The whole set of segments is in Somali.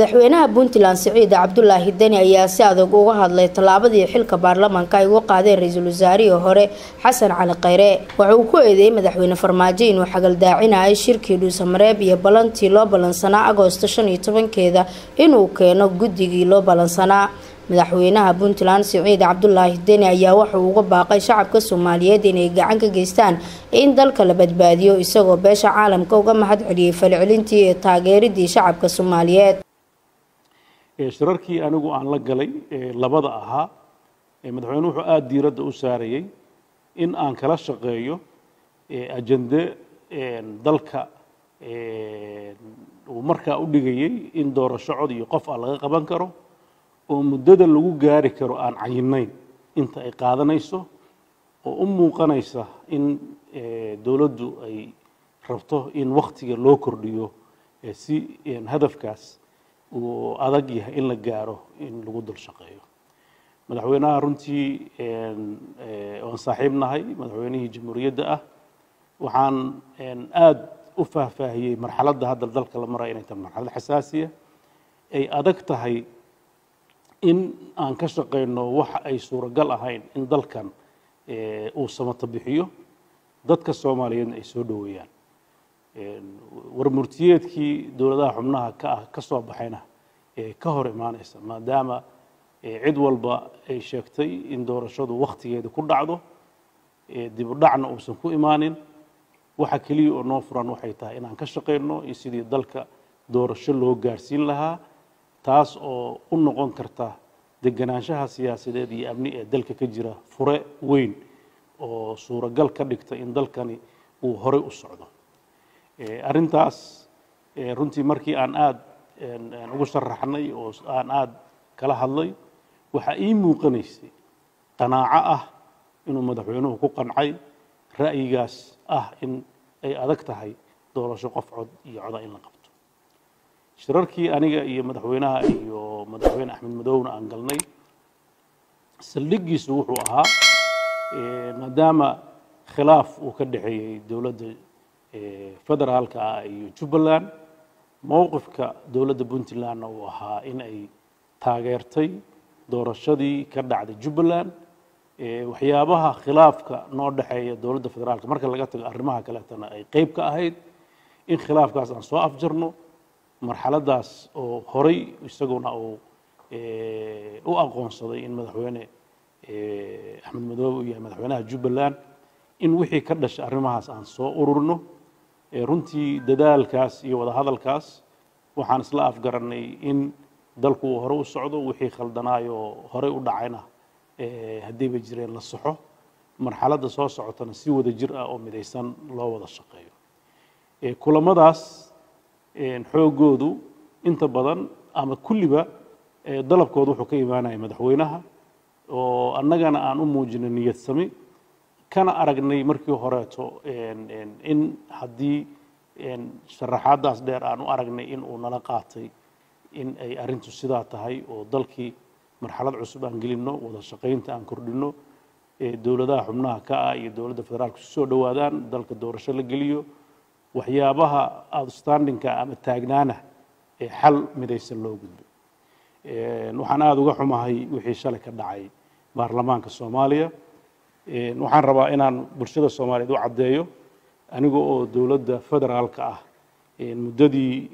madaxweynaha puntland siciid cabdulaahi deni ayaa si adag uga hadlay tallaabadii xilka baarlamaanka ay uga qaadeen ra-iisul wasaarihii hore xasan cali kheyre waxa uu ku eedeeyey madaxweyne farmaajo inuu xagaldaacinayo shirkii dhuusamareeb iyo ballantii loo ballansanaa agoosto shan iyo tobankeeda inuu keeno guddigii loo ballansanaa madaxweynaha puntland siciid cabdulaahi deni ayaa wuxuu uga baaqay shacabka soomaaliyeed inay gacan ka geystaan in dalka la badbaadiyo isagoo beesha caalamka uga mahad celiyey falcelintii ee taageeridii shacabka soomaaliyeed shirarkii anigu aan la galay labada ahaa madaxweyne wuxuu aada diiradda u saarayey in aan kala shaqeeyo ajende dalka uu markaa u dhigayey in doorasho cod iyo qof ah laga qaban karo oo muddada lagu gaari karo aan cayinayn inta ay qaadanayso oo u muuqanaysa in dowladdu ay rabto in wakhtiga loo kordhiyo si hadafkaas uu adag yahay in la gaaro in lagu dul shaqeeyo madaxweynaha runtii waan saaxiib nahay madaxweynihii jamhuuriyadda ah waxaan aada u faahfaahiyey marxaladda hadda dalka la maraya inay tahay marxalad xasaasiya ay adag tahay in aan ka shaqayno waxa ay suuragal ahayn in dalkan uu samato bixiyo dadka soomaaliyeedna ay soo dhoweeyaan warmurtiyeedkii dowladaha xubnaha ka ah ka soo baxayna ka hor imaanaysa maadaama cid walba ay sheegtay in doorashadu wakhtigeeda ku dhacdo dib u dhacna uusan ku imaanin waxa keliya oo noo furan waxay tahay inaan ka shaqayno iyo sidii dalka doorasho loo gaarsiin lahaa taas oo u noqon karta deganaanshaha siyaasadeed iyo amni ee dalka ka jira fure weyn oo suuragal ka dhigta in dalkani uu horey u socdo arrintaas runtii markii aan aada ugu sharaxnay oo aan aada kala hadlay waxaa ii muuqanaysay qanaaco ah inuu madaxweynuhu ku qancay ra'yigaas ah in ay adag tahay doorasho qof cod iyo coda in la qabto shirarkii aniga iyo madaxweynaha iyo madaxweyne axmed madowna aan galnay saldhigiisu wuxuu ahaa maadaama khilaaf uu ka dhexeeyey dowladda federaalka ah iyo jubbaland mowqifka dowladda puntlandna uu ahaa in ay taageertay doorashadii ka dhacday jubbaland waxyaabaha khilaafka noo dhexeeya dowladda federaalka marka laga tago arrimaha kaleetana ay qeyb ka ahayd in khilaafkaas aan soo afjarno marxaladaas oo horay isaguna uu u aqoonsaday in madaxweyne axmed madoobe uu yahay madaxweynaha jubbaland in wixii ka dhashay arrimahaas aan soo ururno runtii dadaalkaas iyo wadahadalkaas waxaan isla afgaranay in dalku uu hore u socdo wixii khaldanaayoo horey u dhacayna haddiiba jireen la saxo marxaladda soo socotana si wada jir ah oo midaysan loo wada shaqeeyo kulamadaas xoogoodu inta badan ama kulliba dalabkooda wuxuu ka imaanaya madaxweynaha oo annagana aan u muujinay niyad sami kana aragnay markii horeeto in haddii sharaxaadaas dheer aan u aragnay in uu nala qaatay in ay arrintu sidaa tahay oo dalkii marxalad cusub aan gelinno wada shaqaynta aan kordhinno dowladaha xubnaha ka ah iyo dowladda federaalka isu soo dhowaadaan dalka doorasho la geliyo waxyaabaha outstandingka ama taagnaana ee xal midaysan loo gudbo waxaan aada uga xumahay wixii shalay ka dhacay baarlamaanka soomaaliya waxaan rabaa inaan bulshada soomaaliyeed u caddeeyo aniga oo dowladda federaalka ah muddadii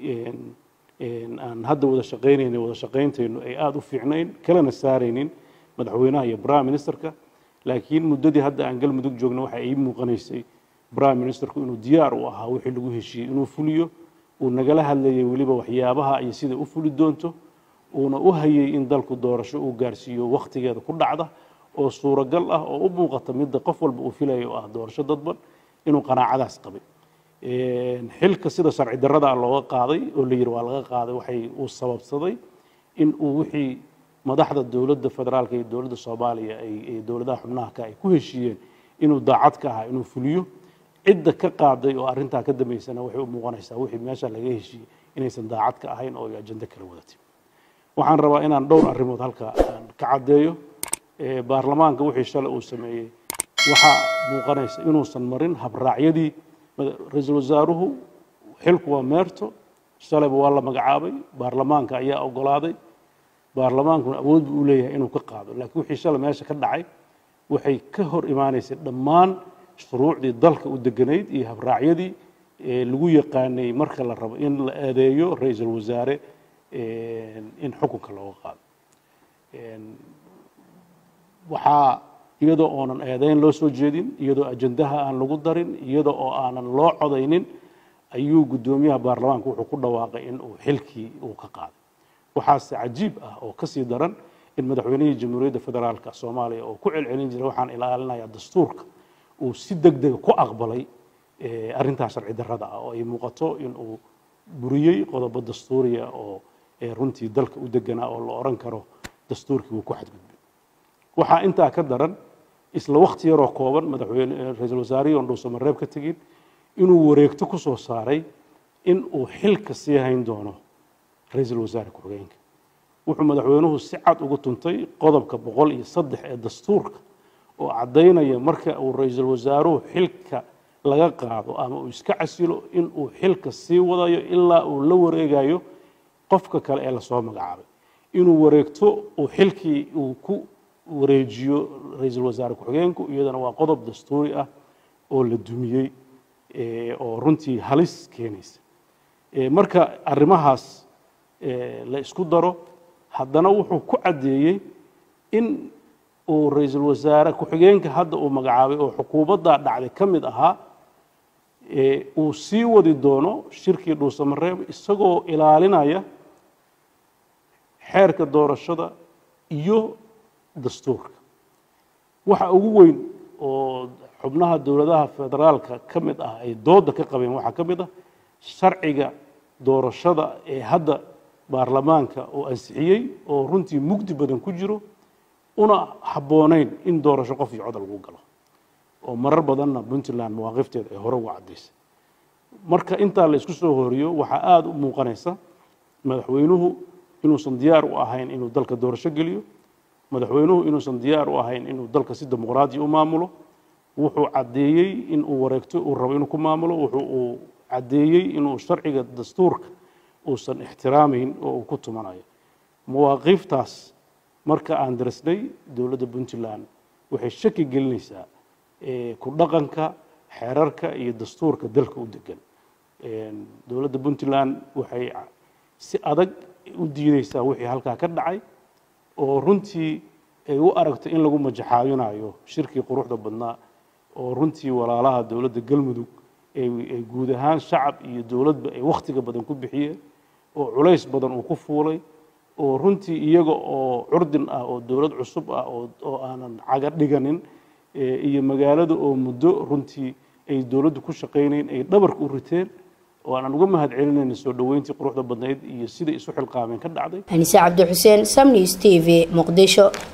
aan hadda wada shaqaynayna wada shaqayntaynu ay aada u fiicnayn kalena saaraynin madaxweynaha iyo prime ministerka laakiin muddadii hadda aan galmudug joogna waxa ii muuqanaysay prime ministerku inuu diyaar u ahaa wixii lagu heshiiyey inuu fuliyo uu nagala hadlayay weliba waxyaabaha iyo sida u fuli doonto uuna u hayay in dalku doorasho uu gaarsiiyo wakhtigeeda ku dhacda oo suuragal ah oo u muuqata midda qof walba uu filayo oo ah doorasho dadban inuu qanaacadaas qabay xilka sida sharci darrada looga qaaday oo la yidhi waa laga qaaday waxay uu sababsaday in uu wixii madaxda dowladda federaalka iyo dowladda soomaaliya ay dowladaha xubnaha ka ay ku heshiiyeen inuu daacad ka ahaa inuu fuliyo cidda ka qaaday oo arrintaa ka dambaysana waxay u muuqanaysaa wixii meesha laga heshiiyey inaysan daacad ka ahayn oo ay ajando kala wadatay waxaan rabaa inaan dhowr arrimood halka aan ka caddeeyo baarlamaanka wixii shalay uu sameeyey waxaa muuqanaysa inuusan marin habraacyadii ra-iisul wasaaruhu xilku waa meerto shalayba waa la magacaabay baarlamaanka ayaa ogolaaday baarlamaankuna awood buu u leeyahay inuu ka qaado laakiin wixii shalay meesha ka dhacay waxay ka hor imaanaysay dhammaan shuruucdii dalka u deganayd iyo habraacyadii lagu yaqaanay marka la rabo in la eedeeyo ra-iisul wasaare in xukunka looga qaado waxaa iyadoo oonan eedeyn loo soo jeedin iyadoo ajandaha aan lagu darin iyadoo oo aanan loo codaynin ayuu guddoomiyaha baarlamaanka wuxuu ku dhawaaqay in uu xilkii uu ka qaaday waxaase cajiib ah oo kasii daran in madaxweynihii jamhuuriyadda federaalka soomaaliya oo ku celcelin jiray waxaan ilaalinayaa dastuurka uu si deg dega ku aqbalay arrintaa sharci darrada ah oo ay muuqato in uu buriyey qodobo dastuuriya oo runtii dalka u deganaa oo la odhan karo dastuurkii wuu ku xadgudbay waxaa intaa ka daran isla wakti yaroo kooban madaxweyne ra-iisul wasaarihii oon dhuusamareeb ka tegin inuu wareegto ku soo saaray in uu xilka sii hayn doono ra-iisul wasaare ku-xigeenka wuxuu madaxweynuhu si cad ugu tuntay qodobka boqol iyo saddex ee dastuurka oo caddaynaya marka uu ra-iisul wasaaruhu xilka laga qaado ama uu iska casilo in uu xilka sii wadayo ilaa uu la wareegayo qofka kale ee lasoo magacaabay inuu wareegto uu xilkii uu ku wareejiyo ra-iisul wasaare ku-xigeenku iyadana waa qodob dastuuri ah oo la dumiyey oo runtii halis keenaysa marka arrimahaas la isku daro haddana wuxuu ku caddeeyey in uu ra-iisul wasaare ku-xigeenka hadda uu magacaabay oo xukuumaddaa dhacday ka mid ahaa uu sii wadi doono shirkii dhuusamareeb isagoo ilaalinaya xeerka doorashada iyo dastuurka waxa ugu weyn oo xubnaha dowladaha federaalka ka mid ah ay dooda ka qabeen waxaa ka mid ah sharciga doorashada ee hadda baarlamaanka uu ansixiyey oo runtii mugdi badan ku jiro una habboonayn in doorasho qof iyo cod lagu galo oo marar badanna puntland mawaaqifteeda ay hore uga caddaysay marka intaa la isku soo horiyo waxaa aada u muuqanaysa madaxweynuhu inuusan diyaar u ahayn inuu dalka doorasho geliyo madaxweynuhu inuusan diyaar u ahayn inuu dalka si dimuqraadi u maamulo wuxuu caddeeyey in uu wareegto uu rabo inuu ku maamulo wuxuu uu caddeeyey inuu sharciga dastuurka uusan ixtiraamayn oo uu ku tumanayo mawaaqiiftaas marka aan darisnay dowladda puntland waxay shaki gelinaysaa ku dhaqanka xeerarka iyo dastuurka dalka u degan dowladda puntland waxay si adag u diideysaa wixii halkaa ka dhacay oo runtii ay u aragto in lagu majaxaabinayo shirkii quruxda badnaa oo runtii walaalaha dowladda galmudug ay guud ahaan shacab iyo dowladba ay wakhtiga badan ku bixiyeen oo culays badan uu ku fuulay oo runtii iyaga oo curdin ah oo dowlad cusub ah oo aanan caga dhiganin iyo magaalada oo muddo runtii ay dowladdu ku shaqaynayn ay dhabarka u riteen oo aanan uga mahad celinayna soo dhoweyntii quruxda badnayd iyo siday isu xilqaameen ka dhacday anise cabdi xuseen samnews t v muqdisho